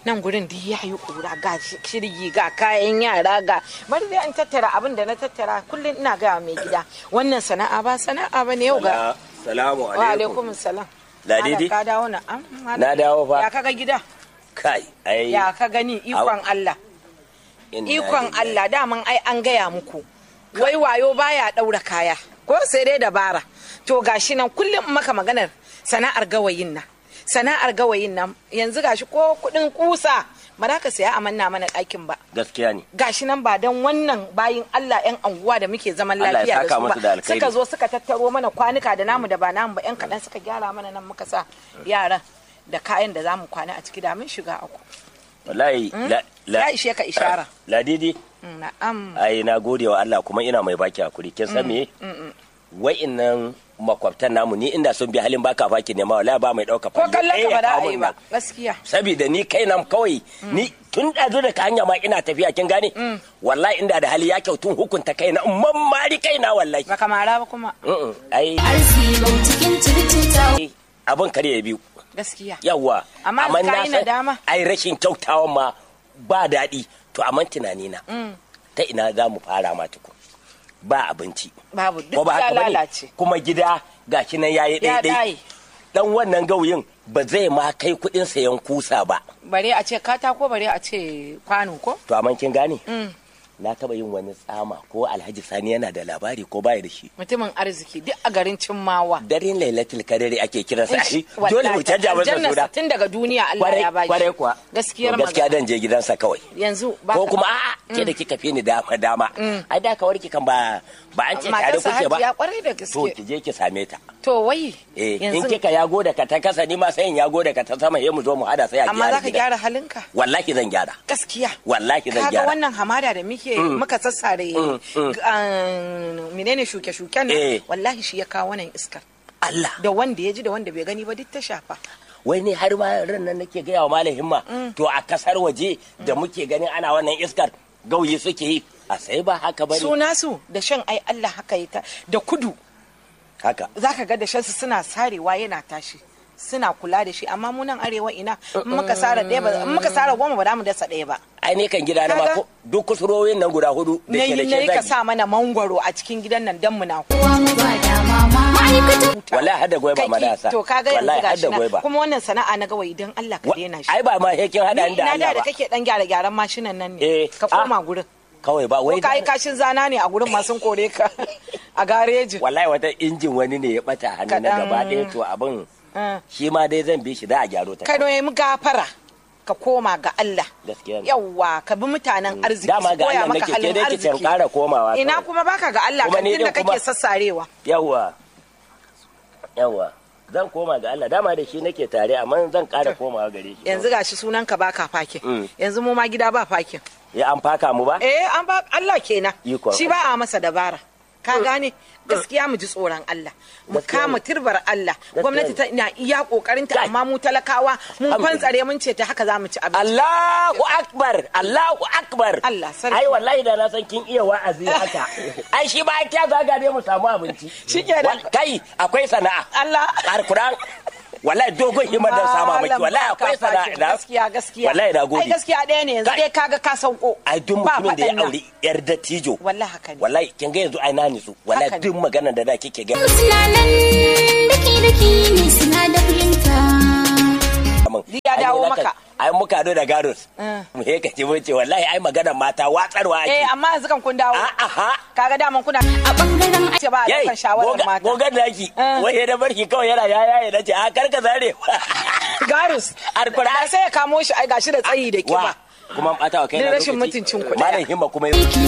nan gurin duk ya yi ƙura ga shirgi ga kayan yara ga bari dai in tattara abin da na tattara kullum ina gaya mai gida wannan sana'a ba sana'a ba ne yau ga salamu wa alaikum salam Ladidi? Malam, ka dawo na am, malam. Na dawo fa. ya kaga gida kai ai ya ka gani ikon Allah inna ikon lillahi. Allah daman ai an gaya muku wai wayo baya daura kaya ko sai dai dabara to gashi nan kullum in maka maganar sana'ar gawayin nan sana'ar gawayin nan yanzu gashi ko kudin kusa ba za ka saya a manna mana ɗakin ba gaskiya ne gashi nan ba don wannan bayin Allah yan anguwa da muke zaman Allah ya lafiya da saka su musu da ba alkhairi. suka zo suka tattaro mana kwanuka da namu da ba namu ba yan kaɗan suka gyara mana nan muka sa yaran da kayan da zamu kwana a ciki da mun shiga aku wallahi la ya ishe ka ishara ladidi Mm, na'am ai na gode wa Allah kuma ina mai baki hakuri kin san me wa'innan makwabtan namu ni inda sun bi halin baka faki ne ma wallahi ba mai dauka ko fallo kallon ɗaya ka ba ya da kawo a yi min ba nan. gaskiya saboda ni kai nan kawai ni tun ɗazu da ka hanya ma ina tafiya kin gane wallahi inda da hali ya kyautun hukunta kaina in mammari kaina wallahi ba kamara ba kuma Mm-mm. ai arziki cikin circuta abin kare ya biyu gaskiya yawa Amma na ka yi san nadama? ai rashin kyautawa ma ba daɗi to amma tunani na ta ina za mu fara ma tukun ba abinci babu ko duk ba ya haka bane lalace kuma gida gashi nan yayi ya daidai ɗaye dan wannan gauyin ba zai ma kai kuɗin sayan kusa ba bare a ce katako bare a ce kwano ko to amma kin gane na taba yin wani tsama ko alhaji sani yana da labari ko baya da shi mutumin arziki duk a garin cimmawa daren lailatul kadari ake kiransa shi dole mu canja masa Aljannarsa suna tun daga duniya Allah kwarai ya bashi kwarai kuwa gaskiyar To gaskiya magana dan je gidansa kawai yanzu ba ko kuma a'a ke da kika fi ni dama dama ai da ka warki kan ba ba an ce tare matarsa kuke ba hajiya kwarai da to gaske ki je ki same ta to wai eh in yanzu kika yago da ka ta kasa ni ma sai in yago da ka ta sama he mu zo mu hada sai a amma gyara za ka gidan. gyara halinka wallahi zan gyara gaskiya wallahi zan kaga gyara wannan hamada da muke muka sassare ah, menene shuke-shuken nan Eh. wallahi shi ya kawo wannan iskar Allah da wanda ya ji da wanda bai gani ba duk ta shafa wai ne har ma ran nan nake gaya wa malam himma to a kasar waje da muke ganin ana wannan iskar gauyi suke yi a sai ba haka bane suna su da shan ai Allah haka yi ta da kudu haka zaka ga da shansu suna sarewa yana tashi suna kula da shi amma mu nan arewa ina in muka sara ɗaya ba in muka sara goma ba za mu dasa ɗaya ba ai ne kan gida na ma Kaga? ko duk kusurorin nan guda hudu da na ke da yi na yi ke ka zagi sa mana mangwaro a cikin gidan nan dan mu na kowa mu ba dama ma ma'aikatan huta wallahi har da gwaiba ma da sa to kaga yanzu wallahi har gashi da nan gwaiba kuma wannan sana'a na gawayi dan Allah ka Wa- daina shi ai ba ma hekin hada ni da ina da Allah da ba kake dan gyara gyaran mashinan nan Eh, ne ka ah. koma gurin kawai ba ko wai ka yi kashin zana ne a gurin masu kore ka a garejin wallahi wata injin wani ne ya bata hannu na Kaɗan. gaba ɗaya to abin Ah. shi ma dai zan bi shi da a gyaro ta ka mu gafara ka koma ga Allah gaskiya ne yawwa ka bi mutanen arziki dama su ga koya Allah maka nake ke halin dai ki can arziki ƙara komawa ina kawai. kuma baka ga Allah Kuma kan ni tunda din kuma- kake sassarewa yawwa yawwa zan koma ga Allah dama da shi nake tare amma zan ƙara komawa gare shi yanzu gashi sunan ka baka fakin Mm. yanzu mu ma gida ba fakin ya an faka mu ba eh an ba Allah kenan Ikon shi ba a masa dabara ka gane gaskiya mu ji tsoron Allah mu Gaskiya kama ne. turbar Allah Gaskiya gwamnati ne. ta ina iya kokarin ta Kai. amma mu talakawa mun Alhamdulillah. kwantsare mun ce ta haka za mu ci abinci Allahu akbar Allahu akbar Allah sarki. ai wallahi da na san kin iya wa'azi haka ai shi ba kya zaga ne mu samu abinci Shikenan. Wal- kai akwai sana'a Allah alquran wallahi dogon himar da sama miki Malam wallahi akwai baka sana'a fakin. da gaskiya gaskiya wallahi na ai gode gaskiya ɗaya ne yanzu Kai. dai kaga ka sauko ai duk Ba mutumin da ya faɗan nan. aure yar dattijo wallahi haka ne wallahi kin ga yanzu ai na nitsu wallahi Haka ne. duk maganar da da kike ga suna nan daki daki ne suna da fahimta min Ya ai dawo ni na kan- maka. ai muka do da garus Mm. mu he kace mun ce wallahi ai maganar mata watsarwa ake eh amma yanzu kan kun dawo a aha kaga daman kuna a bangaren ce ba a Yai, ɗaukan shawarar goga- mata gogar naki Eh. wai ya da barki kawai yana yaya ya nace a karka zare garus Alkur'an. da sai ya kamo shi ai gashi da tsayi da wa kiba kuma an bata wa kai Ni na rashin lokaci. mutuncin ku malam ɗaya. himma kuma ya